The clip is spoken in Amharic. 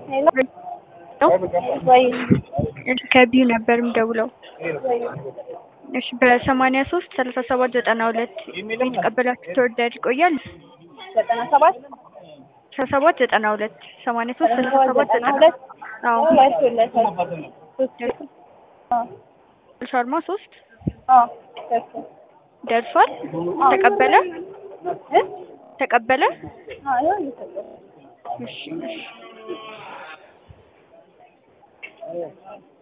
ሄሎ ወይ ከቢዩ ነበር የምደውለው። እሺ በሰማንያ ሶስት ሰላሳ ሰባት ዘጠና ሁለት የተቀበላችሁት ኦርደር ይቆያል? ዘጠና ሰባት ሰላሳ ሰባት ዘጠና ሁለት ሰማንያ ሶስት ሰላሳ ሰባት ዘጠና ዘጠና ሁለት አዎ ደርሶለታል። ሶስት አዎ ሻርማ ሶስት አዎ ደርሷል። ደርሷል። ተቀበለ እ ተቀበለ። አዎ ይኸው እየተቀበለ እሺ እሺ